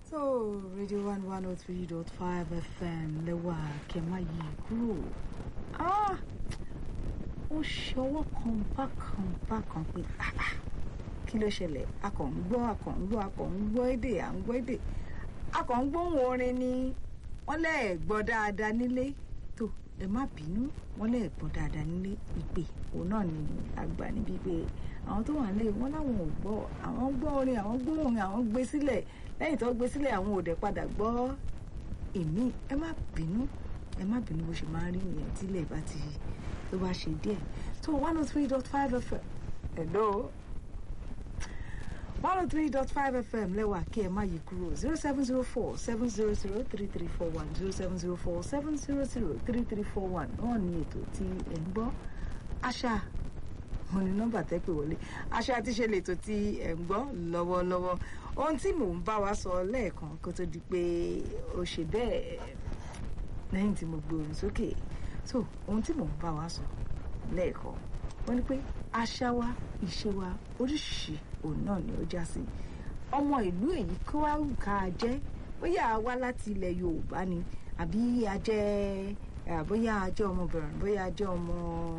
so radio one one oh three dot five fm lẹ́wà kẹ́má yìí kúrò ah ó ṣe ọwọ́ kan bákan bákan pé ah ah kí ló ṣẹlẹ̀ a kàn ń gbọ́ a kàn ń gbọ́ a kàn ń gbọ́ èdè à ń gbọ́ èdè a kàn ń gbóhùn orin ni wọ́n lẹ́ẹ̀ gbọ́ dáadáa nílé tó ẹ má bínú wọ́n lẹ́ẹ̀ gbọ́ dáadáa nílé ìpè òun náà ni àgbà níbi pé àwọn tó wà nílé wọn láwọn ò gbọ́ àwọn gbọ́ orin àwọn gbóhùn orin àwọn gbé sílẹ̀ lẹ́yìn tó gbé sílẹ̀ àwọn ò dẹ̀ padà gbọ́ èmi ẹ má bínú ẹ má bínú bó ṣe máa ń rí nìyẹn tílẹ̀ bá ti tó bá ṣe díẹ̀ tó one oh three dot five fm hello one oh three dot five fm lẹ́wà kí ẹ má yí kúrò zero seven zero four seven zero zero three three four one zero seven zero four seven zero zero three three four one náà ní ètò tí ẹ ń gbọ́ àṣà mo ní nọ́mbà tẹ́ pè wọlé àṣà àti ṣe lètò tí ẹ ń gbọ́ lọ́wọ́lọ́wọ́ ohun tí mò ń bá wa sọ lẹ́ẹ̀kan kó tó di pé ó ṣe bẹ́ẹ̀ lẹ́yìn tí mo gbé orin sókè so ohun tí mò ń bá wa sọ lẹ́ẹ̀kan wọ́n ní pé àṣà wa ìṣe wa oríṣiríṣi òun náà ni ó já sí ọmọ ìlú èyí kó wá wù ká jẹ́ bóyá a wá láti ilẹ̀ Yorùbá ni àbí a jẹ́ bóyá a jẹ́ ọmọ Benin bóyá a jẹ́ ọmọ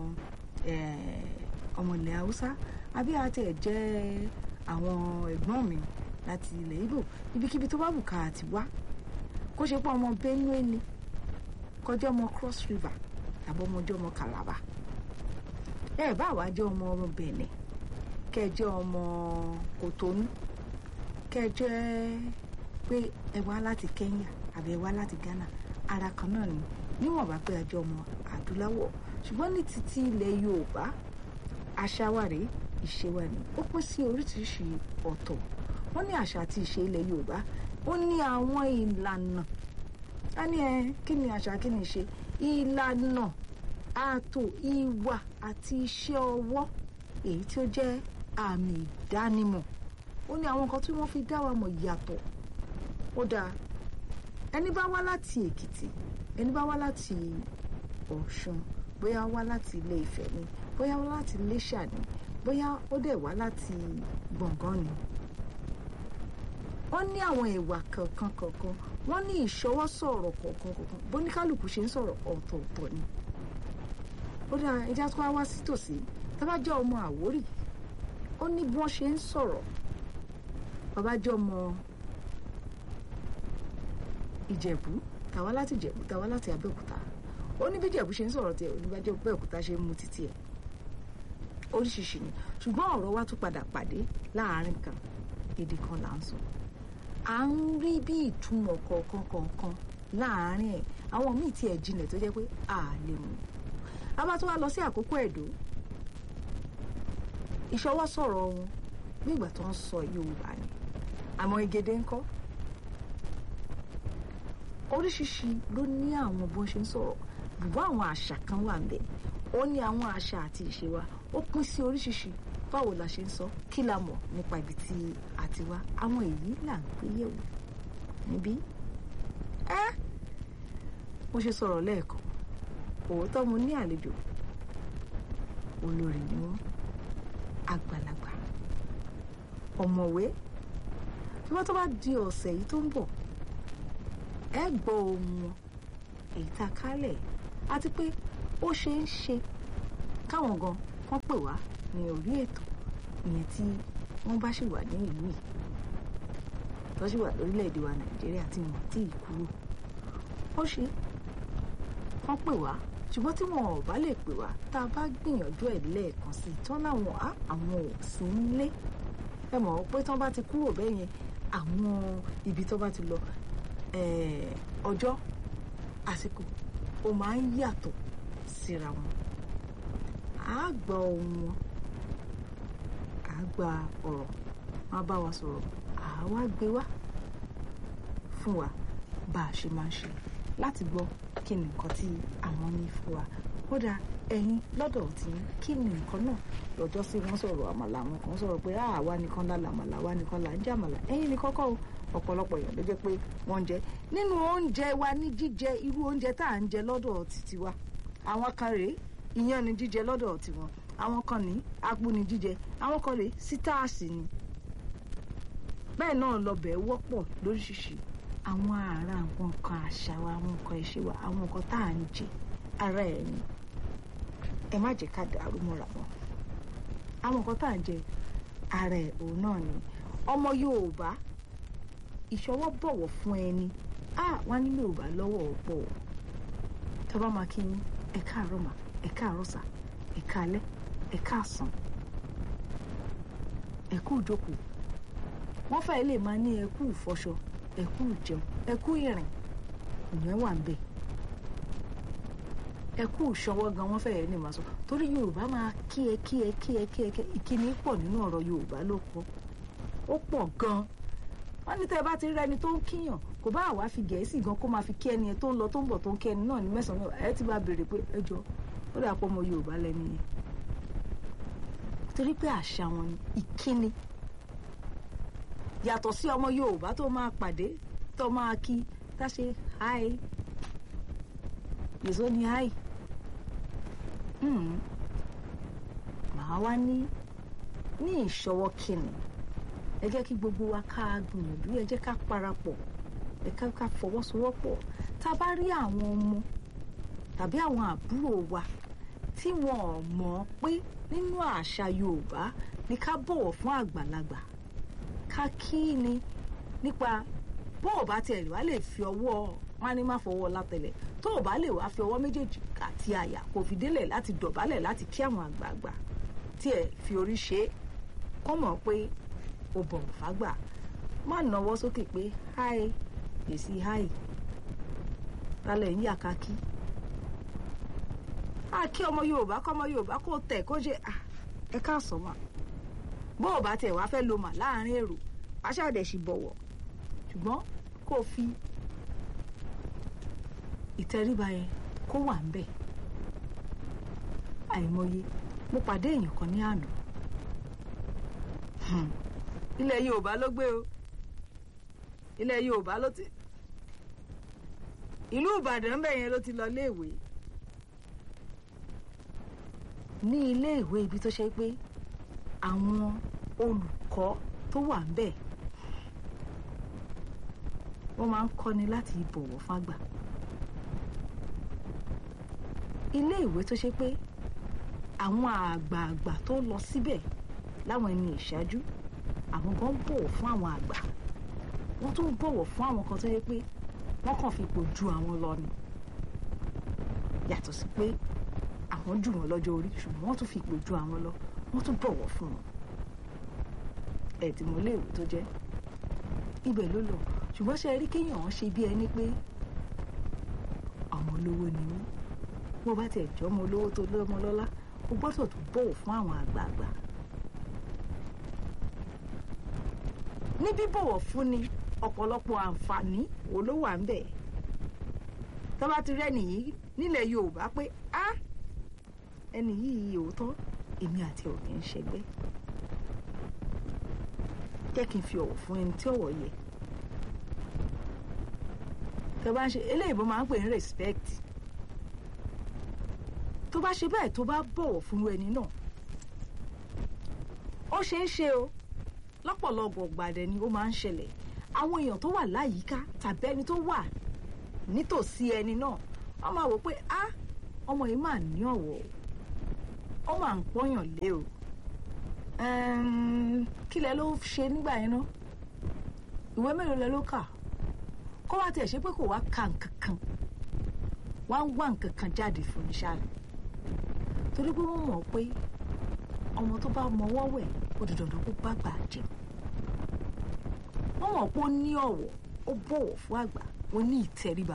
ọmọ ilẹ̀ Haúsá àbí a tẹ̀ jẹ́ àwọn ẹ̀gbọ́n mi láti ilẹ̀ Ìgbò ibikíbi tó bá wù ká àti wá kó ṣe pé ọmọ Benue ni kọjá ọmọ Cross River tàbí ọmọjọ́ ọmọ Calabar ẹ bá wàá jẹ́ ọmọ ọmọ Benin kẹ́ jẹ́ ọmọ Kòtónú kẹ́ jẹ́ pé ẹ wá láti Kenya àbí ẹ wá láti Ghana ara kan náà ni níwọ̀nba pé a jẹ́ ọmọ adúláwọ̀ ṣùgbọ́n ní títí ilẹ̀ Yorùbá àṣà wa rèé ìṣe wa ni ó pín sí oríṣiríṣi ọ̀tọ̀ wọ́n ní àṣà àti ìṣe ilẹ̀ Yorùbá ó ní àwọn ìlànà a ní ẹ kí ni àṣà kí ni ìṣe ìlànà ààtò ìwà àti iṣẹ́ ọwọ́ èyí tí ó jẹ́ àmì ìdánimọ̀ ó ní àwọn nǹkan tí wọ́n fi dá wa mọ̀ yàtọ̀ ó dáa ẹni bá wá láti Èkìtì ẹni bá wá láti Ọ̀ṣun bóyá wá láti Ilé Ifẹ̀ ni bóyá wá láti Iléṣà ni bóyá ó dẹ̀ wá láti Gbọ̀ngán ni wọ́n ní àwọn ìwà kọ̀ọ̀kan kọ̀ọ̀kan wọ́n ní ìṣọwọ́ sọ̀rọ̀ kọ̀ọ̀kan kọ̀ọ̀kan bóníkálùkù ṣe ń sọ̀rọ̀ ọ̀tọ̀ọ̀tọ̀ ni ó dáa ẹja tó wá wá sí tòsí tábà jẹ́ ọmọ Àwórì ó ní bí wọ́n ṣe ń sọ̀rọ̀ bàbá jẹ́ ọmọ Ìjẹ̀bú tàwa láti Ìjẹ̀bú tàwa láti Abẹ́òkúta ó ní bí Ìjẹ̀bú ṣe ń sọ̀rọ̀ tiẹ̀ oníbàjẹ́ Abẹ́òkúta ṣe ń mu títí ẹ̀ oríṣiríṣi ni ṣùgbọ́n ọ̀rọ̀ wa tún padà pàdé láàárín kan èdè kan là ń sọ à ń rí bí ìtumọ̀ kọ̀ọ̀kan kọ̀ọ̀kan láàárín ẹ̀ àwọn míì tiẹ̀ jinlẹ̀ tó jẹ́ pé a lè mú a bá tún wá lọ sí àkókò Ẹ̀dó ìṣọwọ́ sọ̀rọ̀ wọn bí ìgbà tó ń sọ Yorùbá ni àmọ́ Ìgèdè ńkọ́ oríṣiríṣi ló ní àwọn bó ṣe ń sọ̀rọ̀ bùbá àwọn àṣà kan wà ń bẹ̀ ó ní àwọn àṣà àti ìṣe wa ó pín sí oríṣiríṣi báwo la ṣe ń sọ kí la mọ̀ nípa ibi tí a ti wá àwọn èyí là ń gbé yẹ̀wò níbí ẹ́ mo ṣe sọ̀rọ̀ lẹ́ẹ̀kan òótọ́ mo ní àlejò olórí ni wọ́n àgbàlagbà ọ̀mọ̀wé tí wọ́n tó bá di ọ̀sẹ̀ yìí tó ń bọ̀ ẹ gbọ́ ohùn wọn èyí tá a kálẹ̀ àti pé ó ṣe é ṣe káwọn gan kán pè wá ní orí ètò ìyẹn tí wọ́n bá ṣì wà ní ìlú yìí tó ṣì wà lórílẹ̀‐èdè wa nàìjíríà tí wọ́n ti kúrò ó ṣe kán pè wá ṣùgbọ́n tí wọn ò bá lè pè wá tá a bá gbìyànjú ẹ̀ lẹ́ẹ̀kan sí i tán láwọn á àwọn ò sí nílé ẹ mọ̀ pé tán bá ti kúrò bẹ́ẹ̀ yẹn àwọn ibi tó bá ti lọ ọjọ́ àsìkò ó máa ń yàtọ̀ síra wọn á gba ohùn wọn á gba ọ̀rọ̀ wọn bá wa sọ̀rọ̀ á wá gbé wá fún wa bá a ṣe máa ń ṣe láti gbọ́ kí ni nǹkan tí àwọn ní fún wa kódà ẹ̀yin lọ́dọ̀ tí kí ni nǹkan náà lọ́jọ́ sí wọ́n sọ̀rọ̀ àmàlà àwọn kan sọ̀rọ̀ pé àwa nìkan la làmàlà wa nìkan là ń jẹ àmàlà ẹ̀yin ní kọ́kọ́ o ọ̀pọ̀lọpọ̀ èèyàn ló jẹ́ pé wọ́n ń jẹ nínú oúnjẹ wa ní jíjẹ irú oúnjẹ tá à ń jẹ lọ́dọ̀ títí wa àwọn kan rèé iyán ni jíjẹ lọ́dọ̀ tiwọn àwọn kan ní apú ni jíjẹ àwọn kan rèé sítáàsì ni bẹ́ẹ̀ náà lọ́bẹ̀ wọ́pọ̀ lóríṣiríṣi àwọn ará àwọn nǹkan àṣà wa àwọn nǹkan ìṣe wa àwọn nǹkan tá à ń jẹ ara ẹ̀ ni ẹ má jẹ́ ká dàrú mọ́ra wọn àwọn nǹkan tá à ń jẹ ara ẹ̀ òun náà ni ọmọ Yorùbá ìṣọwọ́ bọ̀wọ̀ fún ẹni á wá ní Yorùbá lọ́wọ́ ọ̀pọ̀ tó bá máa kí yín ẹ káàárọ̀ mà ẹ káàárọ̀ sà ẹ káalẹ́ ẹ káàsán ẹ kú ìjókòó wọ́n fẹ́ẹ́ lè máa ní ẹ kú ìfọṣọ ẹ kú ìjẹun ẹ kú ìrìn ìyẹn wà ń bẹ̀ ẹ kú ìṣọwọ́ gan wọ́n fẹ́ẹ́ ní màá sọ torí Yorùbá máa kí ẹ kí ẹ kí ẹ kí ẹ kí ìkíni pọ̀ nínú ọ̀rọ̀ Yorùbá ló pọ̀ ó pọ̀ gan wọ́n ní tẹ́ ẹ bá ti rẹ́ni tó ń kíyàn kò bá àwa fi Gẹ̀ẹ́sì gan kó máa fi kí ẹni tó ń lọ tó ń bọ̀ tó ń kí ẹni náà ní mẹ́sàn-án ẹ ti bá béèrè pé ẹ jọ ó dà pọ̀ ọmọ Yorùbá lẹ́ni yẹn torí pé àṣà wọn ni ìkíni yàtọ̀ sí ọmọ Yorùbá tó máa pàdé tó máa kí tá ṣe hi yèso ni hi màá wá ní ní ìṣọwọ́ kíni ẹ jẹ́ kí gbogbo wa ká gbìyànjú ẹ jẹ́ ká parapọ̀ ẹ ká ká fọwọ́sowọ́pọ̀ tá a bá rí àwọn ọmọ tàbí àwọn àbúrò wa tí wọn ò mọ̀ pé nínú àṣà Yorùbá ni ká bọ̀wọ̀ fún àgbàlagbà ká kí ni nípa bó o bá tiẹ̀ wá lè fi ọwọ́ wọn á ní má fọwọ́ látẹlẹ̀ tó o bá lè wá fi ọwọ́ méjèèjì àti àyà kò fi délẹ̀ láti dọ̀bálẹ̀ láti kí àwọn àgbààgbà tí ẹ fi orí ṣe é kọ́ mọ̀ pé o bọ̀wọ̀ fágbà má nawọ́ sókè pé háì èsì háì tálẹ̀ ń yà ká kí á kí ọmọ Yorùbá kọ́ ọmọ Yorùbá kó tẹ̀ kó ṣe ẹ káàsán mà bó o bá tiẹ̀ wá fẹ́ lo mà láàrin èrò aṣáàdẹ̀ sì bọ̀wọ̀ ṣùgbọ́n kó o fi ìtẹríba yẹn kó wà ń bẹ̀ àìmọye mo pàdé èèyàn kan ní àná ilẹ̀ Yorùbá ló gbé o ilẹ̀ Yorùbá ló ti ìlú Ìbàdàn bẹ́ẹ̀ yẹn ló ti lọ léèwé ní iléèwé ibi tó ṣe pé àwọn olùkọ́ tó wà ń bẹ̀ wọ́n máa ń kọ́ni láti bọ̀wọ̀ fágbà ilé ìwé tó ṣe pé àwọn àgbààgbà tó lọ síbẹ̀ láwọn ẹni ìṣáájú àwọn kan bọ̀wọ̀ fún àwọn àgbà wọ́n tún bọ̀wọ̀ fún àwọn kan tó yẹ pé wọ́n kàn fi ipò ju àwọn lọ ni yàtọ̀ sí pé àwọn jù wọ́n lọ́jọ́ orí ṣùgbọ́n wọ́n tún fi ipò ju àwọn lọ wọ́n tún bọ̀wọ̀ fún wọn ẹ̀ tí mo léèwé tó jẹ́ ibẹ̀ ló lọ ṣùgbọ́n ṣe rí kéèyàn ṣe bí ẹni pé ọmọ olówó ni mí bó bá tiẹ̀ jọ́ ọmọ olówó tó lọ́mọ lọ́lá o gbọ́dọ̀ tún bọ̀wọ̀ fún àwọn àgbààgbà ní bíbọ̀wọ̀ fún ni ọ̀pọ̀lọpọ̀ àǹfààní wo ló wà ń bẹ̀ tó bá ti rẹ́ni yìí nílẹ̀ Yorùbá pé á ẹni yìí òótọ́ èmi àti ò kì í ṣẹgbẹ́ jẹ́ kí n fi ọ̀wọ̀ fún ẹni tí ọ̀wọ̀ yẹ tó bá ń ṣe eléyìí bó máa ń pè ní respect tó bá ṣe bẹ́ẹ̀ tó bá bọ̀wọ̀ fún ẹni náà ó ṣe é ṣe o lọ́pọ̀lọpọ̀ gbàdẹ ni ó máa ń ṣẹlẹ̀ àwọn èèyàn tó wà láyìíká tàbí ẹni tó wà nítòsí ẹni náà wọ́n máa wò pé á ọmọ yìí máa ní ọ̀wọ̀ ó máa ń pọ́yàn lé o kí lẹ ló ṣe nígbà yẹn náà ìwé mélòó lẹ ló kà kó wá tiẹ̀ ṣe pé kò wá ka nǹkan kan wá ń wá nǹkan kan jáde fún ní ṣáà torí pé wọ́n mọ̀ pé ọmọ tó bá mọwọ́ wẹ̀ ó di dandan kó bá gbà jẹun wọ́n mọ̀ pé ó ní ọ̀wọ̀ ó bọ̀wọ̀ fún àgbà ó ní ìtẹríba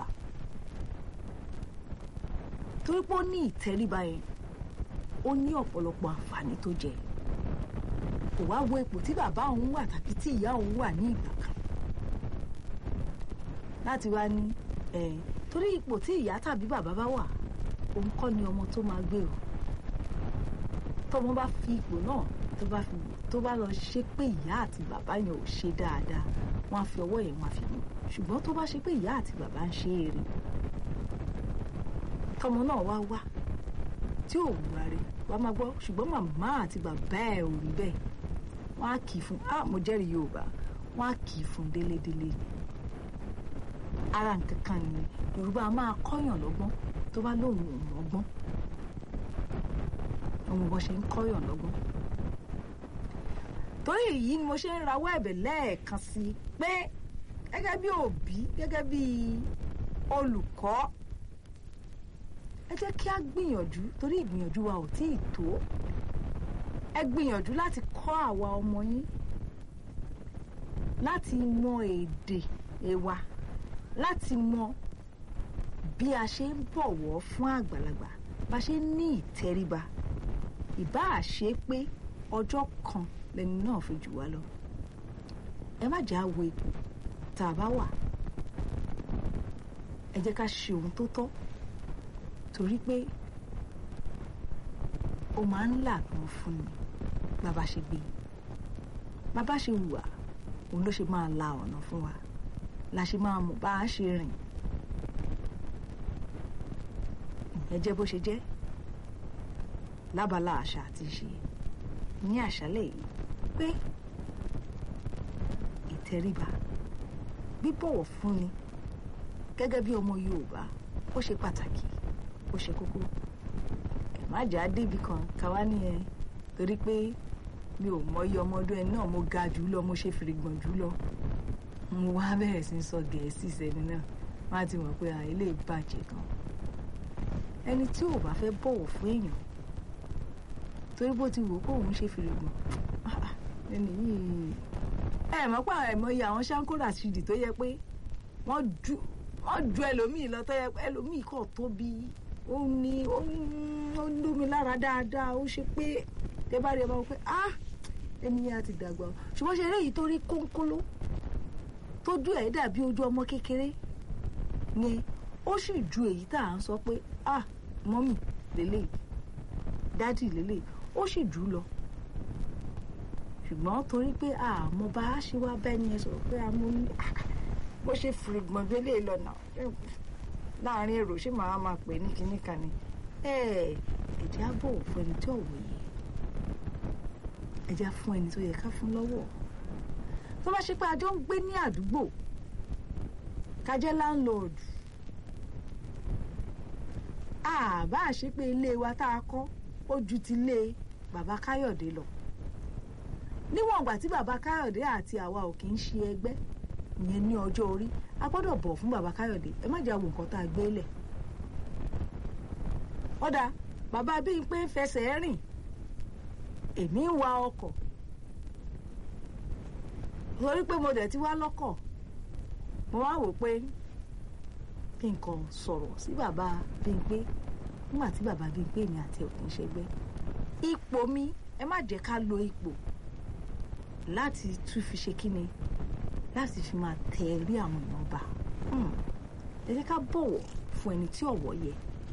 torí pé ó ní ìtẹríba yẹn ó ní ọ̀pọ̀lọpọ̀ àǹfààní tó jẹ kò wá wo ipò tí bàbá òun wà tàbí tí ìyá òun wà ní ìgbà kan láti wá ní ẹ torí ipò tí ìyá tàbí bàbá bá wà òun kọ́ ni ọmọ tó máa gbé o tọmọ bá fi ipò náà tó bá fi tó bá lọ ṣe pé ìyá àti bàbá yẹn ò ṣe dáadáa wọ́n á fi ọwọ́ yẹn wọ́n á fi mú ṣùgbọ́n tó bá ṣe pé ìyá àti bàbá ń ṣe eré tọmọ náà wá wá tí ò wúwa rẹ̀ wàá máa gbọ́ ṣùgbọ́n màmá àti bàbá ẹ̀ ò rí bẹ́ẹ̀ wọ́n á kì í fún ah mo jẹ́rìí Yorùbá wọ́n á kì í fún délédélé ara nǹkan kan nìyẹn yorùbá a máa kọ́yàn lọ́gbọ́n tó bá lóun ò mọ́gbọ́n ọmọ bó ṣe ń kọ́yàn lọ́gbọ́n torí èyí ni mo ṣe ń rawọ́ ẹ̀bẹ̀ lẹ́ẹ̀kan sí i pé gẹ́gẹ́ bí òbí gẹ́gẹ́ bí olùkọ́ ẹ jẹ́ kí a gbìyànjú torí ìgbìyànjú wa ò tíì tó ẹ gbìyànjú láti kọ́ àwa ọmọ yín láti mọ èdè ẹ̀wà láti mọ bí a ṣe ń bọ̀wọ̀ fún àgbàlagbà bá ṣe ń ní ìtẹríba ìbáà ṣe pé ọjọ́ kan lẹni náà fi jù wá lọ ẹ má jà wo ipò tá a bá wà ẹ jẹ́ ká ṣe ohun tó tọ́ torí pé ó máa ń làgbọ́n fún ni bàbá ṣe gbé bàbá ṣe hùwà òun ló ṣe máa la ọ̀nà fún wa la ṣe máa mọ̀ bá a ṣe rìn ìyẹn jẹ́ bó ṣe jẹ́ lábala àṣà àti ìṣe ní àṣálẹ̀ yìí pé ìtẹríba bíbọ̀wọ̀ fúnni gẹ́gẹ́ bí ọmọ Yorùbá ó ṣe pàtàkì ó ṣe kókó ẹ má jà á débi kan káwá nìyẹn torí pé mi ò mọ iye ọmọ ọdún ẹni náà mo ga jù lọ mo ṣe fìrìgbọ̀n jù lọ mo wá bẹ̀rẹ̀ sí sọ gẹ̀ẹ́sì sẹ́ni náà má ti mọ̀ pé àìlè bàjẹ́ gan ẹni tí ò bá fẹ́ bọ̀wọ̀ fún èèyàn torí bó ti wò ó kóun ṣe fìrìgbọ̀n ẹni yìí ẹ mọ̀ pé àìmọye àwọn ṣáńkórà ṣìdì tó yẹ pé wọ́n ju wọ́n ju ẹlòmíì lọ tó yẹ pé ẹlòmíì kọ̀ tóbi ó ní ó ń lómi lára dáadáa ó ṣe pé tẹ bá rí ẹ bá wọ pé ah ẹni yẹn á ti dàgbà o ṣùgbọ́n ṣe eré yìí tó rí kónkóló tójú ẹ̀ dàbí ojú ọmọ kékeré yẹn ó sì ju èyí tá à ń sọ pé ah mọ́mì lélẹ̀ dádì lélẹ̀ ó sì jù ú lọ ṣùgbọ́n torí pé àmọ́ bá a ṣe wá bẹ́ẹ̀ ni ẹ sọ̀rọ̀ pé a mú ní bó ṣe fìrìgbọ̀n délé lọ́nà láàrin èrò ṣé màá máa pè ní kinní kan ni ẹ̀jẹ̀ á bọ̀ fún ẹni tí ọ̀wọ̀ yìí ẹ̀jẹ̀ á fún ẹni tó yẹ ká fún lọ́wọ́ tó bá ṣe pé a jọ ń gbé ní àdúgbò ká jẹ́ láńlọ́ọ̀dù àbá ṣe pé ilé wa tá a kọ́ ó ju ti ilé bàbá Káyọ̀dé lọ níwọ̀n ìgbà tí bàbá Káyọ̀dé àti àwa ò kì í ṣe ẹgbẹ́ ìyẹn ní ọjọ́ orí a gbọ́dọ̀ bọ̀ fún bàbá Káyọ̀dé ẹ má jẹ́ àwọn nǹkan tá a gbé lẹ̀ ọ̀dà bàbá bíi pé fẹsẹ̀ rìn èmi ń wa ọkọ̀ torí pé mo dẹ̀ ti wá lọ́kọ̀ mo wá wò pé kí n kàn sọ̀rọ̀ sí bàbá bíi pé nígbà tí bàbá bíi pé èmi àti òkè ń ṣẹgbẹ́ ipò mi ẹ má jẹ́ ká lo ipò láti tún fi ṣe kíni láti fi máa tẹ rí àwọn èèyàn bá ẹ jẹ́ ká bọ̀wọ̀ fún ẹni tí ọ̀wọ̀ yẹ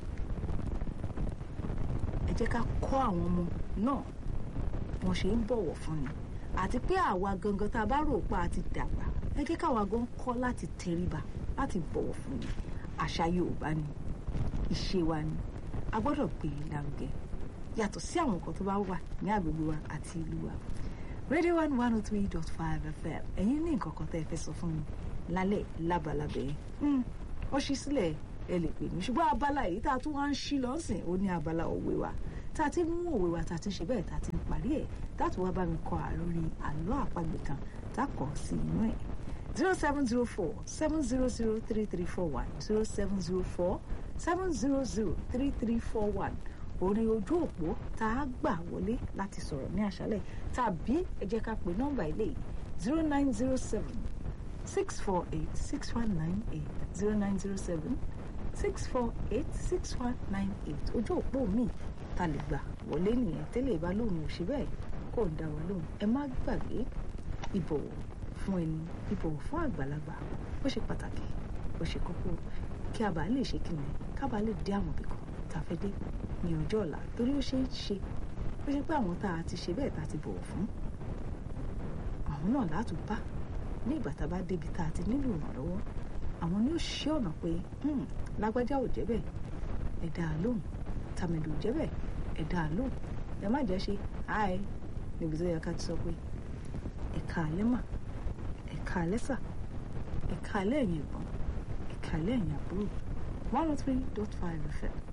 ẹ jẹ́ ká kọ́ àwọn ọmọ náà wọ́n ṣe ń bọ̀wọ̀ fún ni àti pé àwa gangan tá a bá rò pa àti dàgbà ẹ jẹ́ káwa gan kọ́ láti tẹríba láti bọ̀wọ̀ fún ni àṣà Yorùbá ni ìṣe wa ni a gbọ́dọ̀ gbé e lárugẹ yàtọ̀ sí àwọn nǹkan tó bá wà ní agbègbè wa àti ìlú wa radio one one oh three dot five fm ẹ̀yin ní nǹkan kan tẹ́ ẹ fẹ́ sọ fún mi lálẹ́ lábalábẹ́ yẹn ó ṣí sílẹ̀ ẹ lè pè mí ṣùgbọ́n abala èyí tá a tún wá ń ṣí lọ́sìn ó ní abala òwe wa tá a ti mú òwe wa tá a ti ṣe bẹ́ẹ̀ tá a ti ń parí ẹ̀ tá a tún wá bá mi kọ àlórí àlọ́ àpagbè kan tá a kọ sí inú ẹ̀ zero seven zero four seven zero zero three three four one zero seven zero four seven zero zero three three four one orí ojú òpó tá a gbà wọlé láti sọ̀rọ̀ ní àṣálẹ̀ tàbí ẹ jẹ́ ká pè nọ́mbà ilé yìí zero nine zero seven six four eight six one nine eight zero nine zero seven six four eight six one nine eight ojú òpó mi ta lè gbà wọlé nìyẹn tẹ́lẹ̀ bá lóun ò ṣe bẹ́ẹ̀ kò ń dá wa lóhùn ẹ má gbàgbé ìbọ̀wọ̀ fún ẹni ìbọ̀wọ̀ fún àgbàlagbà ó ṣe pàtàkì ó ṣe kókó kí a bá lè ṣe kí ni ká bá lè dé àwọn ibì kan tá a fẹ́ dé ní ọjọ́ ọ̀la torí ó ṣe é ṣe ó ṣe pé àwọn tá a ti ṣe bẹ́ẹ̀ tá a ti bọ̀wọ̀ fún àwọn náà látún bá ní ìgbà tá a bá débi tá a ti nílò ìrànlọ́wọ́ àwọn ni ó ṣe ọ̀nà pé lágbájá ò jẹ́ bẹ́ẹ̀ ẹ dá a lóhùn tàmẹ̀dù ò jẹ́ bẹ́ẹ̀ ẹ dá a lóhùn ẹ má jẹ́ ṣe àì níbi tó yẹ ká ti sọ pé ẹ̀ka alẹ́ mà kàálẹ́ sà ẹ kàálẹ́ ẹ̀yin ẹ̀gbọ́n ẹ kàálẹ́ ẹ̀yin àbúrò one oh three dot five fm